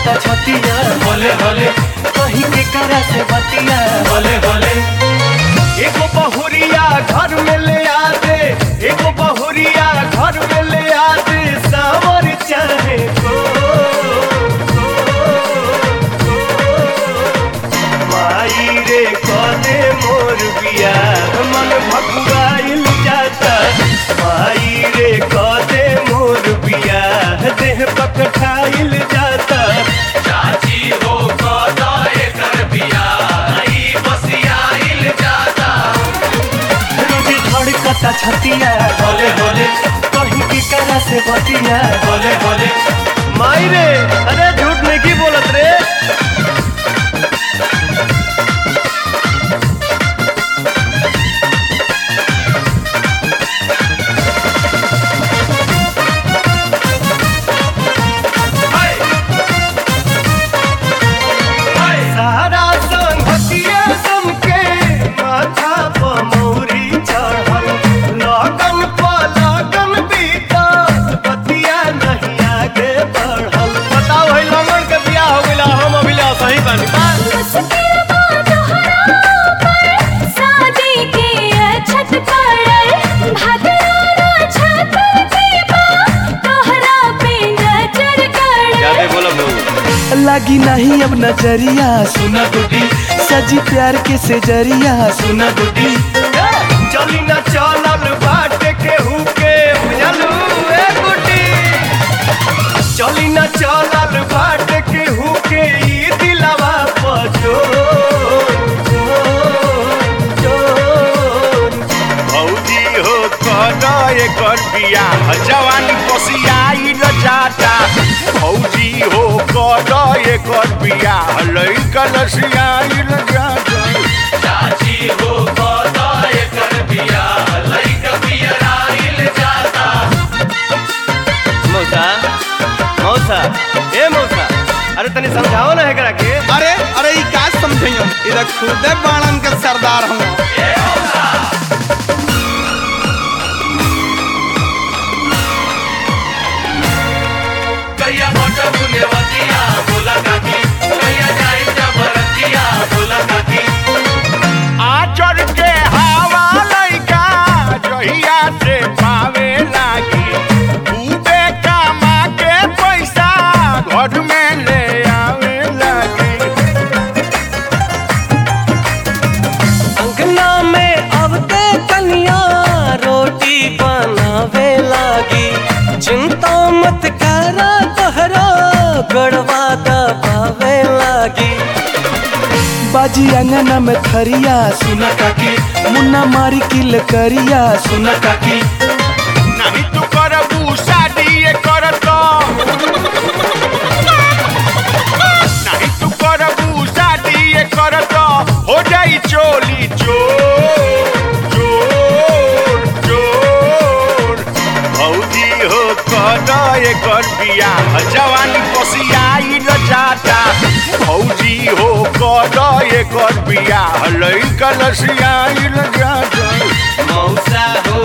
कता छतिया भोले भोले कहीं के करा से बतिया भोले भोले एगो बहुरिया घर में ले आ दे एगो बहुरिया घर में ले आ दे सावर चाहे को माई रे कदे मोर बिया मन भकुआइल जाता माई रे कदे मोर बिया देह पकठाइल जाता चाची हो कदा एकर बिया ई बसिया हिल जाता रोजी धड़कता छतिया भोले भोले कहीं की करा से बतिया भोले भोले माई रे अरे झूठ नहीं की बोलत रे हाय हाय सारा संगतिया समके माथा पर मौरी चढ़ल लगन पर लगन बीतल बतिया नहीं आगे बढ़ल बताओ है लगन के बियाह हो गइला हम अभिला सही बानी बा मुश्किल बा तोहरा पर शादी के अछत पड़ल भगवाना छत के बा तोहरा पे नजर गड़ल बोलब लगी नहीं अब नजरिया सुना गुडी सजी प्यार के से जरिया सुना गुडी चली न चलल बाट के हुके बुझलू ए गुड्डी चली न चलल बाट के हुके ई दिलवा पजो भौजी हो कद एकर बियाह जवानी कोसियाइल जाता भौजी हो कद एकर बियाह लइकन सियाइल जाता चाची हो कदा एकर बिया लइक बिया हिल जाता मौसा मौसा ए मौसा अरे तनी समझाओ ना एकरा के अरे अरे ई का समझइयो इधर खुदे बाणन के सरदार हूँ कैया मोट बुनेवतिया बोला काकी कैया जाई जबरतिया बोला काकी आचर के हवा लइका जहिया से पावे लागी खूबे कमा के पैसा घर में ले आवे लागी अंगना में अबते कन्या रोटी बनावे लागी चिंता मत करा तोहरा गड़वा दबावे लागी बाजी अंगना में थरिया सुना काकी मुन्ना मारी किल करिया सुना काकी नहीं तू करबू शादी ये करत नहीं तू करबू शादी ये करत हो जाई चोली चोर चोर चोर भौजी हो कद एकर बियाह जवानी कोसियाइल जाता भौजी हो कद एकर बियाह लइकन सियाइल जाता मौसा हो